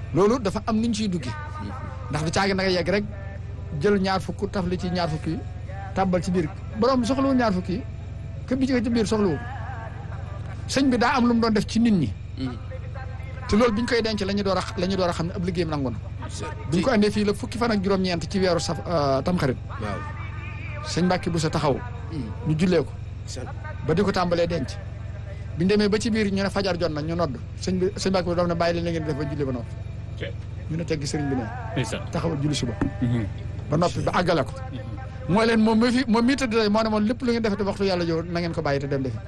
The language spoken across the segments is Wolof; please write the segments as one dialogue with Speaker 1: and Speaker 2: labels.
Speaker 1: loolu dafa am nuñ ciy duggee ndax du caagi naka yegg rek jël ñaar fukk taf li ci ñaar fukk yi tàbbal ci biir borom soxlawul ñaar fukk yi ke bi ci ci biir soxlawul sëñ bi daa am lu mu doon def ci nit ñi te loolu biñ koy denc la ñu door a la ñu door a xam ne ab liggéeyam nangu na biñ ko andee fii la fukki fan ak juróom-ñeent ci weeru saf tamxarit
Speaker 2: waaw
Speaker 1: sëñ Mbàkke bu sa taxaw ñu jullee ko ba di ko tàmbalee denc biñ demee ba ci biir ñu ne fajar jot na ñu nodd sëñ bi sëñ Mbàkke bi doom ne bàyyi leen li ngeen di def ba julli ba noppi ñu ne teggi sëriñ bi ne
Speaker 3: ndeysaan
Speaker 1: taxawal julli suba ba noppi ba àggale ko mooy leen moom mi fi moom mii tëdd tey moo ne moom lépp lu ngeen defete waxtu yàlla jow na ngeen ko bàyyi te dem defi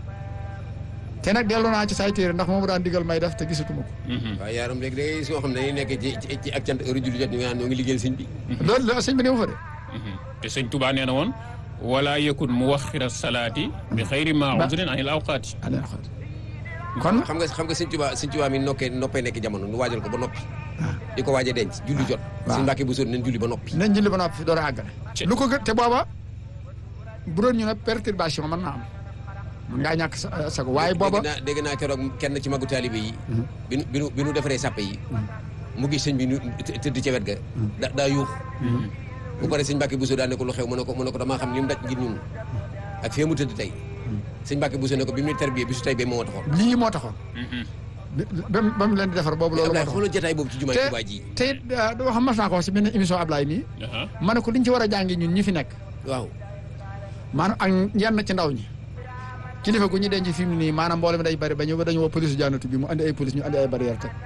Speaker 1: te nag dellu naa ci say téere ndax moomu daan digal may def te gisatuma ko
Speaker 2: waaw yaaram léegi da ngay gis soo xam ne dañuy nekk ci ci ci ak cant heure julli jot ñu ngi naan ñoo ngi liggéeyal sëñ bi
Speaker 1: loolu la sëñ bi néew fa de
Speaker 3: te sëñ Tuubaa nee na woon wala yakun muwaxira salaati bi xayri ma udrin anil awqaati
Speaker 1: ane xot kon
Speaker 2: xam nga xam nga sëñ Tuubaa sëñ Tuubaa mi nokkee noppee nekk jamono nu waajal ko ba noppi di ko waaj a denc julli jot
Speaker 1: waaw.
Speaker 2: sëñ Mbàkke bu sóor nañ julli ba noppi
Speaker 1: nañ julli ba noppi fi door a àggale
Speaker 3: Ci-
Speaker 1: lu ko gën te booba bu doon ñu ne perturbation mën naa am mën ngaa ñàkk sa sago waaye booba
Speaker 2: dégg naa dégg naa keroog kenn ci magu taalibe yi bi nu bi nu bi nu defaree sàppe yi mu gis sëñ bi nu të- tëdd ca wet ga da daa yuux bu pare sëñ Mbàkke Buso daa ne ko lu xew mu ne ko mu ne ko damaa xam li mu daj ngir ñun ak fee mu tëdd tey sëñ Mbàkke Buso ne ko bi mu ne tarbiyee bi su tey bee moo taxoon
Speaker 1: lii moo taxoon ba mu ba mu leen di defar boobu loolu moo
Speaker 2: Ablaye
Speaker 1: taxoon
Speaker 2: xoolal jotaay boobu ci jumaa
Speaker 1: te
Speaker 2: Tuubaa ji
Speaker 1: te it doo xam mas naa ko wax si benn émission Ablaye nii
Speaker 3: aha
Speaker 1: ma ne ko liñ ci war a jàngi ñun ñi fi nekk
Speaker 2: waaw
Speaker 1: maanaam ak ñenn ci ndaw ñi kilifa gu ñu denc fi mu nii maanaam mboolem day bari ba ñu dañu woo police jaanatu bi mu andi ay police ñu andi ay barrière teg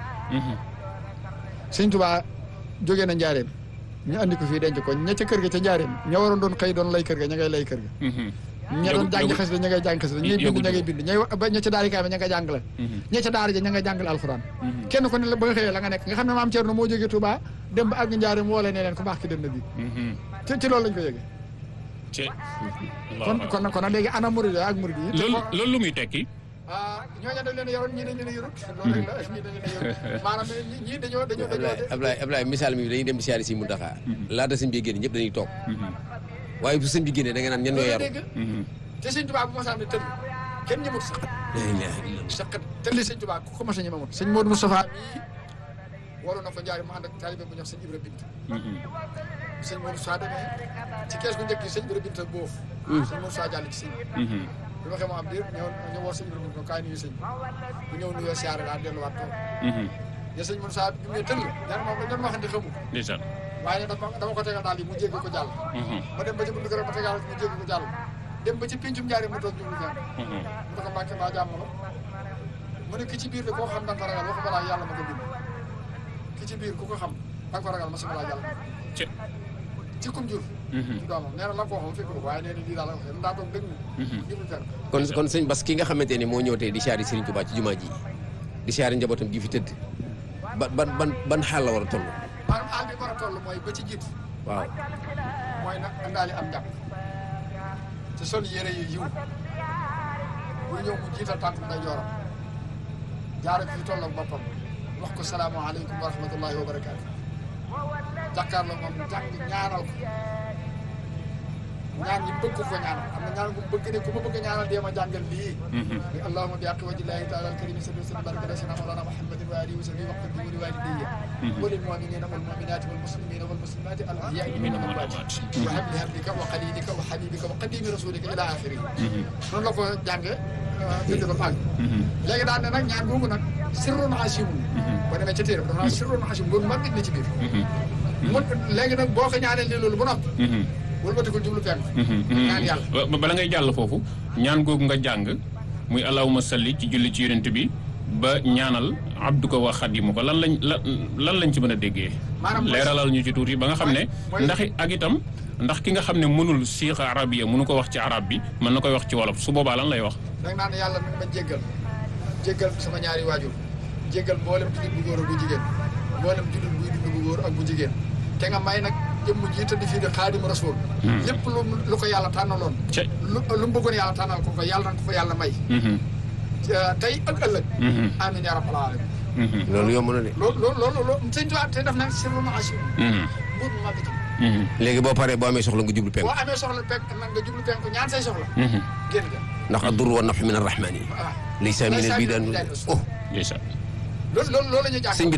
Speaker 1: sëñ Tuubaa jógee na njaareem ñu andi ko fii denc ko ña ca kër ga ca njaareem ña waroon doon xëy doon lay kër ga ña ngay lay kër ga ña doon
Speaker 3: Yëgu-
Speaker 1: jàng
Speaker 3: yëgu-
Speaker 1: xasida ña ngay jàng xasida ñay bind
Speaker 3: yëgu-
Speaker 1: ña ngay bind ñay wa- ba ña ca daari kaay ba ña ngay jàngale ña ca daara ja ña ngay jàngale alxuraan kenn ko ne la ba nga xëyee la nga nekk nga xam ne maam Thierno moo jógee Touba dem ba àgg njaareem woo leen ne leen ku baax ki dem na bi ci ci loolu lañ ko yëgee
Speaker 3: ci
Speaker 1: kon kon kon nag léegi ana murid ak murid yi te
Speaker 3: loolu
Speaker 1: ko-
Speaker 3: loolu lu muy tekki
Speaker 1: ah ñooñu dañ leen a yoroon ñii dañ leen a yorut loolu rek la ñii dañ leen a yorut maanaam ñii ñii dañoo dañoo
Speaker 2: Ablaye
Speaker 1: dañoo
Speaker 2: Ablaye Ablaye misaal mi dañuy dem di siyaare si Muntaxa laata sëñ bi génn ñëpp dañuy toog waaye bu sëñ bi génnee da nga naan ñan ñoo yaru
Speaker 1: dégg te sëñ Tuubaa bu mosaan ne tëll kenn ñëmut sax
Speaker 2: la ilaha illallah
Speaker 1: saqat tëlli sëñ Tuubaa ku ko mos a ñemamut sëñ Modou Moustapha mii waroon na ko njaari mu ànd ak taalibe bu ñuy wax sëñ Ibra Bint sëñ Modou Moustapha demee ci kees gu njëkk yi sëñ Ibra Bint boof sëñ Modou Moustapha jàll ci sëñ bi bi waxee mu am diir ñëw ñu woo sëñ Ibra Bint ko kaay nuyu sëñ bi bu ñëw nuyoo siyaare daal delluwaat toog ya sëñ Modou Moustapha bi mu ne tëll ñaar moom dañ doon waxante xamu ko
Speaker 3: ndeysaan
Speaker 1: waaye dama dama ko tegal daal yi mu jéggi ko jàll ma dem ba ci buntu këram ma tegal ko mu jéggi ko jàll dem ba ci pincum njaari mu toog jublu fenn mu ne ko mbàkke maa jàmm la mu ne ki ci biir de koo xam da nga ko ragal waxu balaa yàlla ma ko bind ki ci biir ku ko xam da nga ko ragal ma sama laa yàlla
Speaker 3: ci
Speaker 1: ci kum jur ci doomam nee na la ko waxoon fekk ko waaye nee na lii daal la waxee daa toog dëgg jublu fenn
Speaker 2: kon kon sëñ Bas ki nga xamante ne moo ñëw tey di siyaare Serigne Touba ci jumaa ji di siyaare njabootam gi fi tëdd ban ban ban ban xaal la war a toll
Speaker 1: maanaam àll bi war a toll mooy ba ci jiitu
Speaker 2: waaw
Speaker 1: mooy nag andaali am njàpp te sol yére yu yiw bu ñëw mu jiital tànk nday jooram jaare fi toll ak boppam wax ko salaamaaleykum wa rahmatullahi wa barakaatu jàkkaarloo moom jàng ñaanal ko ñaan ñi bëgg ko ko ñaanal am na ñaan gu bëgg ne ku ma bëgg a ñaanal dee ma jàngal lii ni allahuma bi aqi wajillahi taala alkarimi salli sallim baraka rasina mawlana muhammadin wa alihi wa sahbihi waqt bi wali walidayya walil muminina wal muminati wal muslimina wal muslimati al ahyai minhum wal amwat wa habli hablika wa xalilika wa habibika wa qadimi rasulika ila axirihi noonu la ko jànge bind ba àgg léegi daal ne nag ñaan googu nag sirrun asimun boo demee ca téere dafa naan sirrun asimun loolu mag nit na ci biir mun léegi nag boo ko ñaanee ne loolu ba noppi wëlbatikul jublu penk ñaan yàlla
Speaker 3: ba bala ngay jàll foofu ñaan googu nga jàng muy allahuma salli ci julli ci yonent bi ba ñaanal abduka wa xadimu ko lan lañ lan lan lañ ci mën a déggee
Speaker 1: Maanaam mooy-
Speaker 3: leeralal ñu ci tuuti ba nga xam ne
Speaker 1: mooy-
Speaker 3: ndax ak itam ndax ki nga xam ne mënul siixa arabiya mënu ko wax ci arab bi mën na koy wax ci wolof su boobaa lan lay wax
Speaker 1: da nga naan yàlla nag ma jéggal jéggal sama ñaari waajur jéggal mboolem jullit bu góor ak bu jigéen mboolem jullit buy dund bu góor ak bu jigéen te nga may nag jëmm ji tëdd fii di xaadimu rasul lépp lu lu ko yàlla tànnaloon
Speaker 3: ca
Speaker 1: lu lu mu bëggoon yàlla tànnal ko ko yàlla na ko ko yàlla may tey ak ëllëg amin ya rabbal alamin
Speaker 2: loolu yomb na de
Speaker 1: loolu loolu loolu loolu sëñ Tuubaa te def nag sirru ma asim mbuur mu màgg ci
Speaker 2: léegi boo paree boo amee soxla nga jublu penk
Speaker 1: boo amee soxla penk nag nga jublu penk ñaan say soxla génn ga
Speaker 2: ndax addur wa nafx min arrahmani
Speaker 1: waaw
Speaker 2: laysa min al bidan oh
Speaker 3: ndeysaan
Speaker 1: loolu loolu loolu la ñuy jàng
Speaker 2: sëñ bi